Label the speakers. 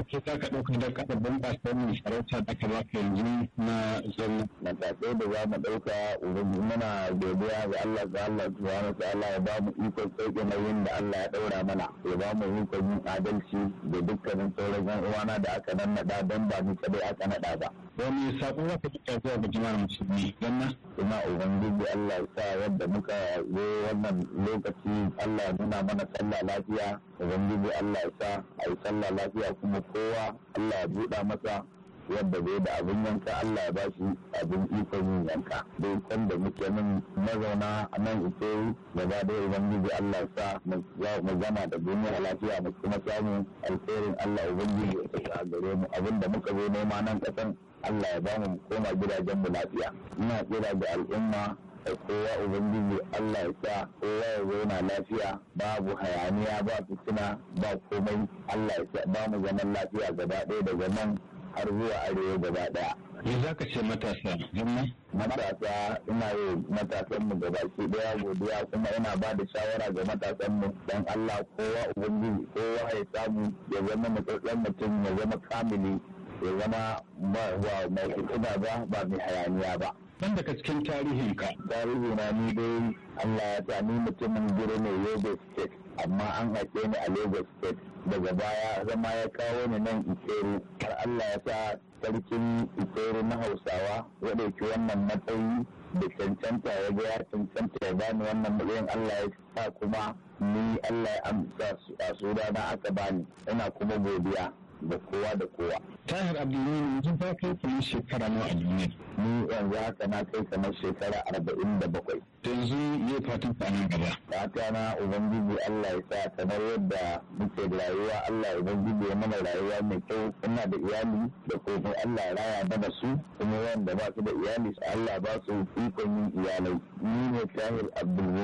Speaker 1: matakai za ka ɗauka da ƙasa bunƙasa wannan sarauta da aka baka yanzu na zalla.
Speaker 2: matakai da za mu ɗauka ubangiji muna godiya ga Allah ga Allah subhanahu wa ta'ala ya ba mu ikon sauke nauyin da Allah ya ɗaura mana ya ba mu ikon yin adalci da dukkanin sauran yan uwana da aka nannaɗa don ba ni kadai aka naɗa ba.
Speaker 1: Wani saƙo za ka tuka zuwa ga jama'ar musulmi zanna?
Speaker 2: Ina ubangiji Allah ya sa yadda muka zo wannan lokaci Allah ya nuna mana sallah lafiya ubangiji Allah ya sa a yi sallah lafiya kuma kowa Allah ya buɗa masa yadda zai da abin yanka Allah ya bashi abin ikon yin yanka dai can da muke nan mazauna a nan ita gaba da ubangiji Allah ya sa mu gama da duniya lafiya mu kuma samu alkhairin Allah ubangiji ya sa gare mu abin da muka zo nema nan kasan Allah ya bamu mu koma gidajen mu lafiya ina kira ga al'umma da kowa ubangiji Allah ya sa kowa ya zauna lafiya babu hayaniya ba fitina ba komai Allah ya sa ba mu zaman lafiya gaba ɗaya daga nan har zuwa arewa gaba daya.
Speaker 1: Me za ka ce matasa zama?
Speaker 2: Matasa ina yi matasan mu gaba ki daya godiya kuma ina ba da shawara ga matasan mu dan Allah kowa ubangiji kowa ya samu ya zama mutsatsen mutum ya zama kamili ya zama ba mai fitina ba ba mai hayaniya ba.
Speaker 1: Dan daga cikin tarihinka.
Speaker 2: Tarihi na ni dai Allah ya sa ni mutumin gire ne Yobe State amma an haife ni a Lagos State daga baya zama ya kawo ni nan Ikeru har Allah ya sa sarkin Ikeru na Hausawa ya ɗauki wannan matsayi da cancanta ya ga ya cancanta ya bani wannan matsayin Allah ya sa kuma ni Allah ya amsa a sudana aka bani ina kuma godiya da kowa da kowa.
Speaker 1: Tahir Abdulmumin yanzu ba kai kamar shekara nawa a duniya.
Speaker 2: Ni yanzu haka na kai kamar shekara arba'in da bakwai.
Speaker 1: Yanzu ya fatan nan gaba.
Speaker 2: Fata na Ubangiji Allah ya sa kamar yadda muke da rayuwa Allah Ubangiji ya mana rayuwa mai kyau ina da iyali da komai Allah ya raya mana su kuma wanda ba su da iyali Allah ba su ikon yin iyalai. Ni ne Tahir Abdulmumin